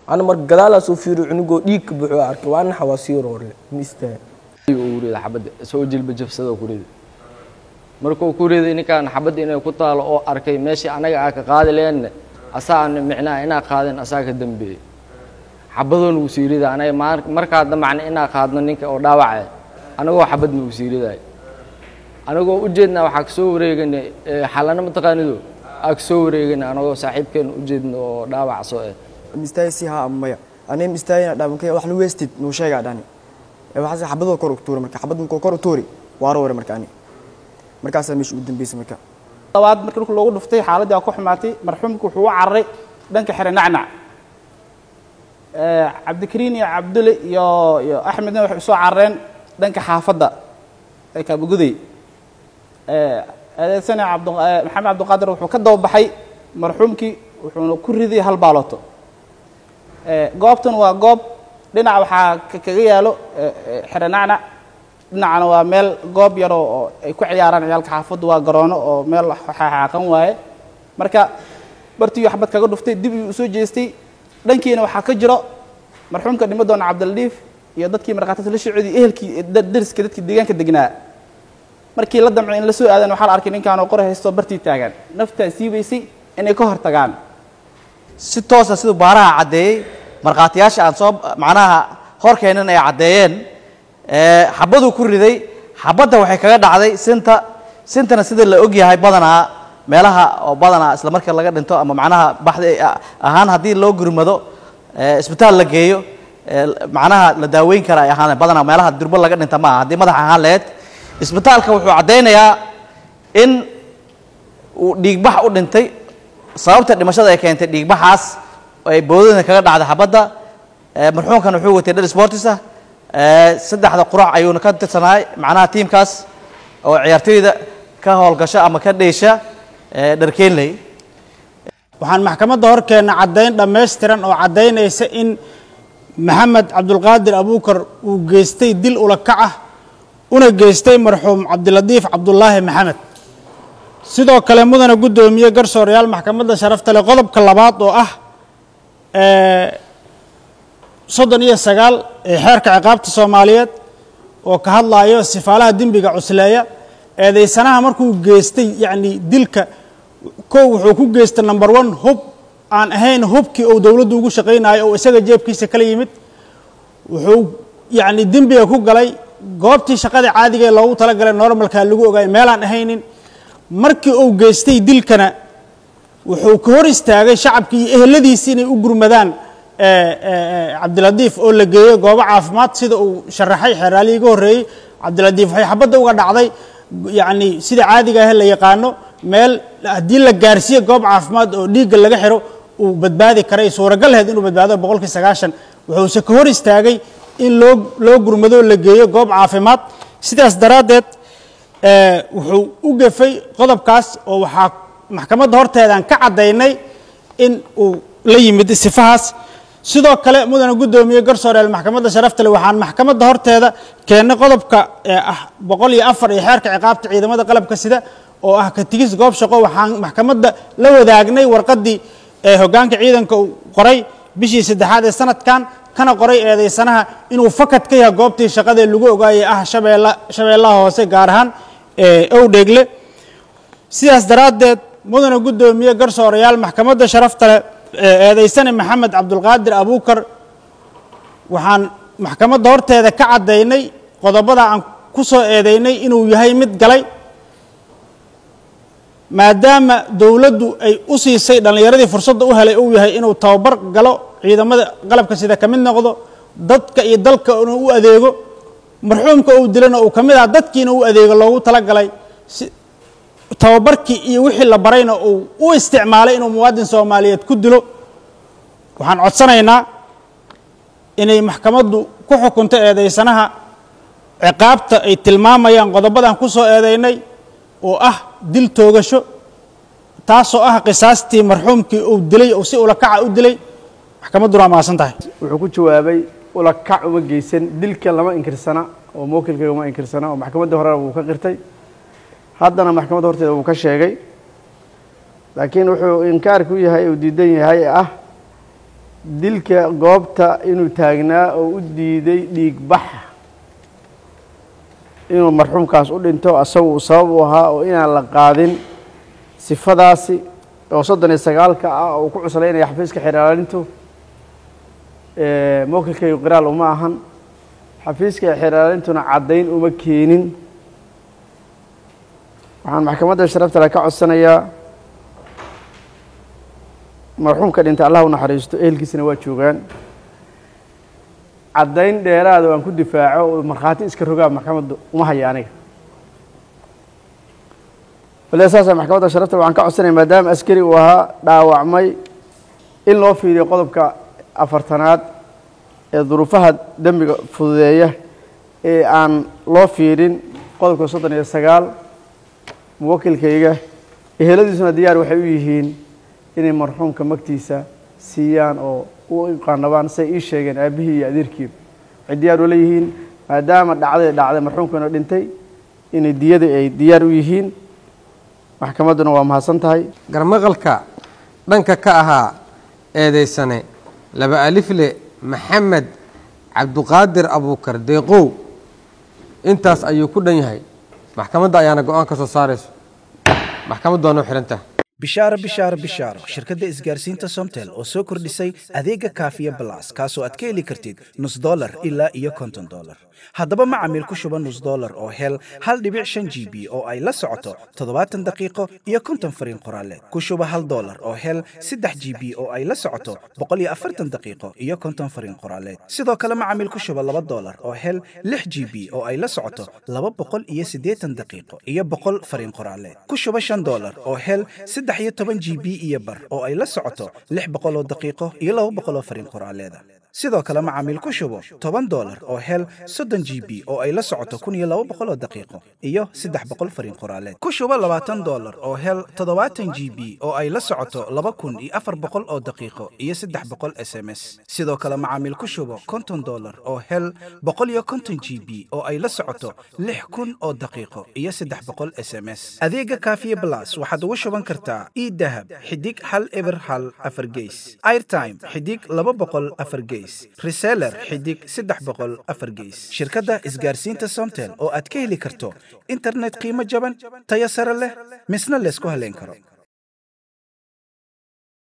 ana mar gadaalaa soo fiiriyo cunugoo dhiig ka buuxo arkay waa naxa waa sii roorle ma istaa uu rida xabadda isagoo jilba jabsadoo ku rida markuu ku riday ninkaan xabadda inay ku taalo oo arkay meeshii anaga aa ka qaadi leenna asaana micnaha inaa qaadin asaa ka dambeeyey xabadoona wuu sii rida anaga maar- markaa damacna inaa qaadno ninka oo dhaawacay anagoo xabadna wuu sii ridaay anagoo ujeedna waxaa kasoo wareegana xalana mataqaanido aa kasoo wareegana anagoo saaxiibkeena ujeedna oo dhaawac soo eh mistaaysi haa ama maya anay mistaayina dhabanka wax la weestid nuu sheegaa dhani ee waxaas xabadoo kor u tuuri marka xabad markuu kor u tuuri waa roore marka ani markaasaa meesha ugu dambeysay marka labaad markii dhulka loogu dhuftay xaaladii waa ku xumaatay marxuumku wuxuu u cararay dhanka xere nacnac cabdikariin iyo cabdulle iyo iyo axmedna waxay usoo carareen dhanka xaafadda ee kaabaguday adeegsane cabd maxamed cabdiqaadir wuxuu ka dababaxay marxuumkii wuxuuna ku riday hal baaloto goobtan waa goob dhinac waxaa ka- kaga yaalo xere nacnac dhinacana waa meel goob yaroo oo ay ku ciyaaraan ciyaalka xaafaddu waa garoono oo meel xaaqan waaye marka bartii waxbad kaga dhuftay dib uu usoo jeestay dhankiina waxaa ka jiro marxuumka dhimo doona cabdildiif iyo dadkii markhaatida la socodiyay ehelkii da- dariska dadkii deegaanka degnaa markii la damcay in la soo aadan waxaa la arkay ninkaanoo qore haystoo bartii taagan naftaa siibaysay inay ka hor tagaan si toosa siduu baaraha caddeeyey markhaatiyaasha aan soo macnaha horkeennan ay caddeeyeen ee, xabaduu ku riday xabadda waxay kaga dhacday sinta sintana sida la og yahay badanaa meelaha oo badanaa isla marka laga dhinto ama macnaha baxdi a- ahaan haddii loo gurmado ee, isbitaal la geeyo ee, macnaha la daaweyn kara ay ahaan badanaa meelaha durbo laga dhinta maaha haddii madax ahaan leed isbitaalka wuxuu caddaynayaa in uu dhiigbax u dhintay sababta dhimashada ay keentay dhiigbaxaas oo ay boodada kaga dhacday xabadda ee, marxuumkan wuxuu watay dhar sportis ah ee, saddexda qurac ayuuna ka tirsanaay macnaha tiimkaas oo ciyaartoyda ka howlgasha ama ka dheesha ee, dharkeenley waxaan maxkamadda horkeenna caddayn dhammaystiran oo caddaynaysa in maxamed cabdulqaadir abuukar uu geystay dil ulakac ah una geystay marxuum cabdilatiif cabdulaahi maxamed sidoo kale mudana guddoomiye garsoorayaal maxkamadda sharafta leh qodobka labaad oo ah ee, soddon iyo sagaal ee xeerka ciqaabta soomaaliyeed oo ka hadlayo sifaalaha dembiga cusleeya eedaysanaha markuu geystay yacni dilka kow wuxuu ku geystay number one hub aan ahayn hubkii uu dowladdu ugu shaqaynayo oo isaga jeebkiisa kala yimid wuxuu yacni dembiga ku galay goobtii shaqada caadiga ee loogu talagalay normalkaa lagu ogaay meelaan ahaynin markii uu geystay dilkana wuxuu ka hor istaagay shacabkii iyo eheladiisii inay u gurmadaan ee, ee, ee, cabdilatiif oo la geeyo goobo caafimaad sida uu sharaxay xeeraalihii ga horreeyey cabdilatiif waxay xabadda uga dhacday yacni sida caadiga ah la yaqaano meel haddii la gaarsiiyo goob caafimaad oo dhiigga laga xiro uu badbaadi karay suuragal ahayd inuu badbaado boqolkii sagaashan wuxuuse ka hor istaagay in loo loo gurmado la geeyo goob caafimaad sidaas daraaddeed ee, wuxuu u gefay qodobkaas oo waxaa maxkamadda horteedaan ka caddaynay in uu la yimid sifahaas sidoo kale mudana guddoomiye garsooreel maxkamadda sharafta leh waxaan maxkamadda horteeda keennay qodobka ee ah boqol iyo afar iyo xeerka ciqaabta ciidamada qalabka sida oo ah ka tigis goob shaqo waxaan maxkamadda la wadaagnay warqaddii ee hoggaanka ciidanka uu qoray bishii saddexaad ee sanadkan kana qoray eedaysanaha inuu fakad ka yahay goobtii shaqadee lagu ogaayay ah shabeella shabeellaha hoose gaar ahaan ee owdheegle sidaas daraaddeed mudana guddoomiye garsoorayaal maxkamadda sharafta leh ee eedaysane maxamed cabdulqaadir abuukar waxaan maxkamadda horteeda ka caddaynay qodobada aan ku soo eedaynay inuu yahay mid galay maadaama dowladdu ay u siisay dhallinyaradii fursadda u helay uu yahay inuu tababar galo ciidamada qalabka sida ka mid noqdo dadka iyo dalka inuu u adeego marxuumka uu dilana uu ka mid ah dadkiina u adeego loogu talagalay si tababarkii iyo wixii la barayna uu u isticmaalay inuu muwaadin soomaaliyeed ku dilo waxaan codsanaynaa inay maxkamaddu ku xukunto eedaysanaha ciqaabta ay tilmaamayaan qodobadan ku soo eedaynay oo ah dil toogasho taasoo ah qisaastii marxuumkii uu dilay oo si ulakaca u dilay maxkamadduna waa mahadsan tahay wuxuu ku jawaabay ula kac uma geysan dilka lama inkirsana oo mawkilka uma inkirsana oo maxkamadda horena wuu ka qirtay haddana maxkamadda horteeda wuu ka sheegay laakiin wuxuu inkaarku yahay uu diidan yahay ah dilka goobta inuu taagnaa oo u diiday dhiig bax inuu marxuumkaas u dhinto asagu uu sabab u ahaa oo inaan la qaadin sifadaasi oo soddon iyo sagaalka ah oo uu ku cuslaynaya xafiiska xeraalintu mowkilkaygu qiraal uma ahan xafiiska xeraalintuna caddayn uma keenin waxaan maxkamadda sharafta le ka codsanayaa marxuumka dhintay allah u naxariisto ehelkiisana waa joogaan caddayn dheeraada oo aan ku difaaco oo markhaati iska rogaa maxkamadda uma haya aniga bale saasa maxkamadda sharafta waxaan ka codsanaya maadaama askari uu ahaa dhaawacmay in loo fiiriyo qodobka afartanaad ee duruufaha dembiga fududeeya ee aan loo fiirin qodobka soddon iyo sagaal muwakilkayga eheladiisuna diyaar waxay u yihiin inay marxuumka magtiisa siiyaan oo u qaanabaan say ii sheegeen aabihii iyo adeerkiiba waxay diyaar ula yihiin maadaama dhacday dhacday marxuumkana dhintay inay diyada ay diyaar u yihiin maxkamadduna waa mahadsan tahay garmaqalka dhanka ka ahaa eedaysane laba alifle maxamed cabduqaadir abuukar deeqow intaas ayuu ku dhan yahay maxkamadda ayaana go-aan ka soo saarayso maxkamaddu waa noo xidhantah bishaaro bishaaro bishaaro shirkadda isgaarsiinta somtel oo soo kordhisay adeega kaafiya balas kaasoo aad ka heli kartid nus dolar ilaa iyo konton dolar haddaba macamiil ku shuba nus dolar oo hel hal dhibic shan g b oo ay la socoto toddobaatan daqiiqo iyo konton fariin qoraaleed ku shuba hal dolar oo hel saddex g b oo ay la socoto boqol iyo afartan daqiiqo iyo konton fariin qoraaleed sidoo kale macamiil ku shuba laba dolar oo hel lix g b oo ay la socoto laba boqol iyo siddeetan daqiiqo iyo boqol fariin qoraaleed ku shuba shan dolar oo hel saddex iyo toban g b iyo bar oo ay la socoto lix boqol oo daqiiqo iyo laba boqol oo fariin qoraaleeda sidoo kale macaamiil ku shubo toban dolar oo hel soddon g b oo ay la socoto kun iyo laba boqol oo daqiiqo iyo saddex boqol fariin qoraaleed ku shubo labaatan dolar oo hel toddobaatan g b oo ay la socoto laba kun iyo afar boqol oo daqiiqo iyo saddex boqol s m s sidoo kale macaamiil ku shubo konton dolar oo hel boqol iyo konton g b oo ay la socoto lix kun oo daqiiqo iyo saddex boqol s m s adeega kaafiye blas waxaad ugu shuban kartaa e dahab xidig hal eber hal afar geys airtime xidig laba boqol afar geys reseller xidig saddex boqol afar geys shirkadda isgaarsiinta somtel oo aad ka heli karto internet qiimo jaban tayo sare leh misna laysku haleyn karo